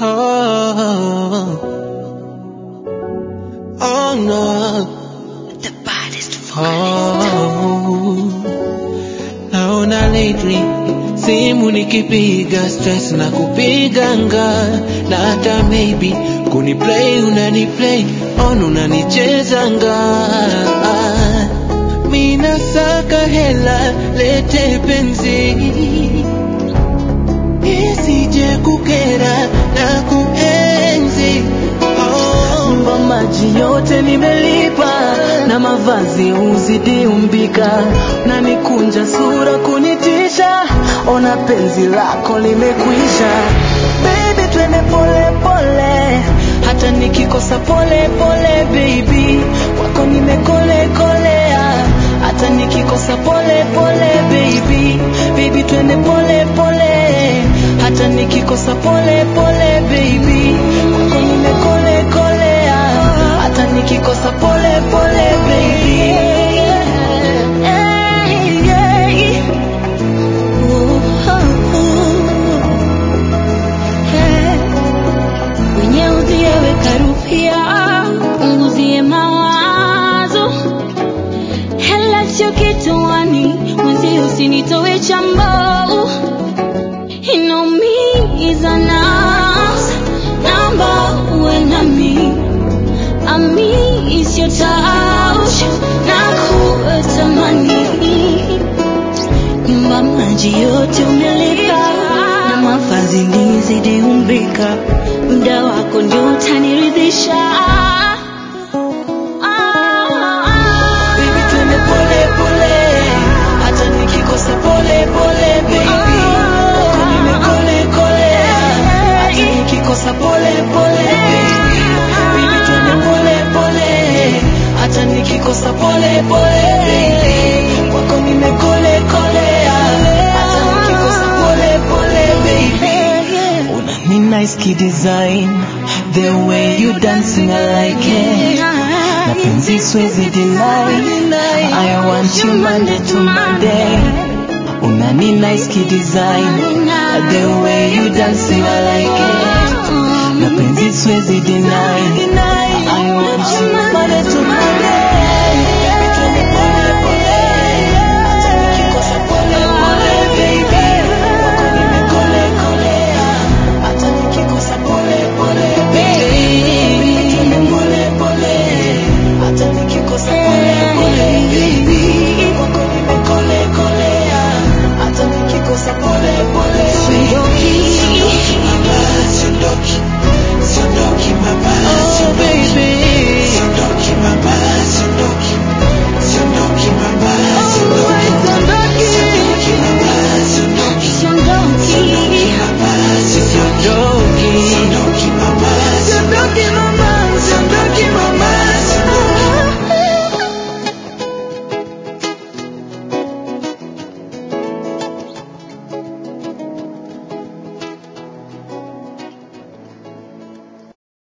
Oh, oh no. The baddest Oh, naona lately simu nikipiga stress na kupiganga na hata maybe kuniplay unaniplay on unanichezanga mina saka hela lete penzi isije kukera na kuenzi oh. nyumba maji yote nimelipa na mavazi uzidi umbika na nikunja sura kunitisha ona penzi lako limekwisha baby twende pole pole hata nikikosa pole pole baby kwako nimekole kolea hata nikikosa pole pole baby baby twende pole pole hata nikikosa pole pole baby kwako nimekole kolea hata nikikosa pole pole baby Wenye uzieweka rupia, unguzie mawazo. Hela sio kituani, mwenzi usinitowe chambo. Inaumiza na naomba uwe nami. Ami is your touch, na kutamani. Nyumba maji yote umelipa na mavazi nizidi umbika, muda wako ndio utaniridhisha. Baby twende pole pole hata nikikosa pole pole baby kwako nimekole kolea hata nikikosa pole pole baby baby twende pole pole hata nikikosa pole pole baby kwako nimekole kolea hata nikikosa pole pole baby Una ni nice kid design the way you dancing I like it na penzi siwezi deny I want you Monday to Monday una ni nice kid design the way you dancing I like it na penzi siwezi deny I want you Monday to Monday